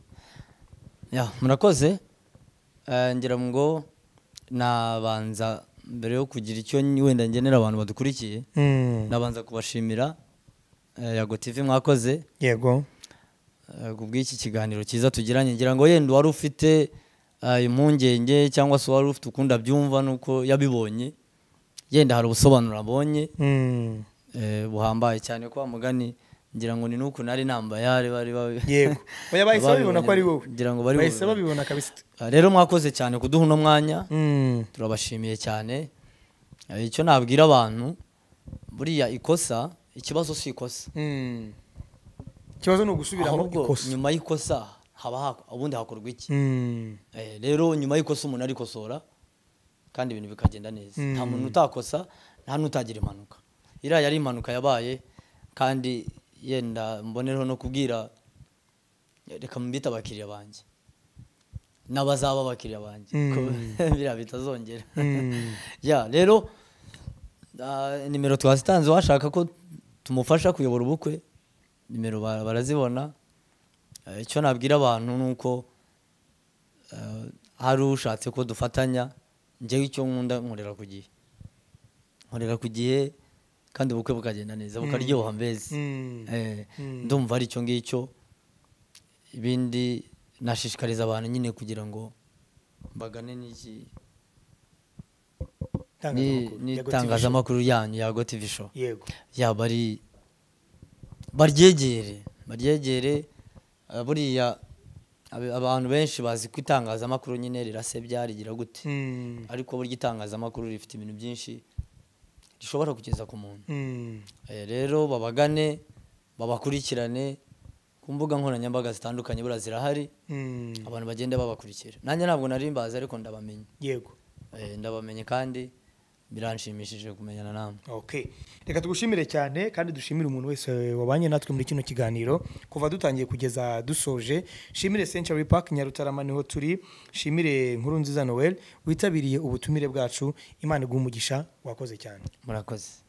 S1: ya murakoze Eh, ngira ngo nabanza mbere yo kugira icyo n- wenda ngenera abantu badukurikiye nabanza kubashimira eh, yago tv mwakoze
S2: yego
S1: eh, ku bw'iki kiganiro cyiza tugiranye ngira ngo yenda wari ufite eh, impungenge cyangwa se wari ufite ukundi abyumva nuko yabibonye yenda hari ubusobanuro abonye
S2: Mm.
S1: eh, buhambaye cyane kwa mugani ngira ngo ni nuko nari nambayare bari bari-
S2: yego oya bahise babibona ko ari wowe
S1: ngira ngo bari
S2: bahise
S1: bubibone.
S2: babibona kabisa
S1: Ah, rero mwakoze cyane kuduha uno mwanya
S2: Mm.
S1: turabashimiye cyane Eh, icyo nabwira abantu buriya ikosa ikibazo si ikosa
S2: Mm. ikibazo ni ugusubiramo
S1: ahubwo
S2: ikosa
S1: nyuma y'ikosa haba hak- ubundi hakorwa iki
S2: Mm.
S1: Eh, rero nyuma y'ikosa umuntu arikosora kandi ibintu bikagenda neza
S2: Mm.
S1: nta muntu utakosa nta n'utagira impanuka iriya yari impanuka yabaye kandi yenda mbonereho no kubwira reka mbite abakiriya banjye n'abazaba abakiriya banjye
S2: Mm.
S1: ko biriya bitazongera
S2: Mm.
S1: ya rero ah, nimero twazitanze washaka ko tumufasha kuyobora ubukwe nimero ba- barazibona Eh, icyo nabwira abantu ni uko eh, hari ushatse ko dufatanya njyewe icyo nkunda nkorera ku gihe nkorera ku gihe kandi ubukwe bukagenda neza bukaryoha mbezi
S2: Mm.
S1: Eh,
S2: Mm.
S1: ndumva ari icyo ngicyo ibindi nashishikariza abantu nyine kugira ngo bagane n'iki ni-
S2: Itangazamakuru. Yego TV show.
S1: n'itangazamakuru yanyu yago tv show
S2: yego
S1: yaba ari baryegere baryegere eh, buriya abe- abantu benshi bazi ko itangazamakuru nyine rirasebya rigira gute
S2: Mm.
S1: ariko burya itangazamakuru rifite ibintu byinshi rishobora kugeza ku muntu
S2: Mm.
S1: Eh, rero babagane babakurikirane ku mbuga nkoranyambaga zitandukanye buriya zirahari
S2: Mm.
S1: abantu bagende babakurikira nanjye ntabwo nari mbazi ariko ndabamenya
S2: yego
S1: Eh, ndabamenye kandi biranshimishije kumenyana namwe
S2: Okay. Reka tugushimire cyane kandi dushimire umuntu wese wabanye natwe muri kino kiganiro kuva dutangiye kugeza dusoje. Shimire Century Park Nyarutarama niho turi. Shimire Nkuru Nziza Noel witabiriye ubutumire bwacu. Imana iguhe umugisha wakoze cyane.
S1: murakoze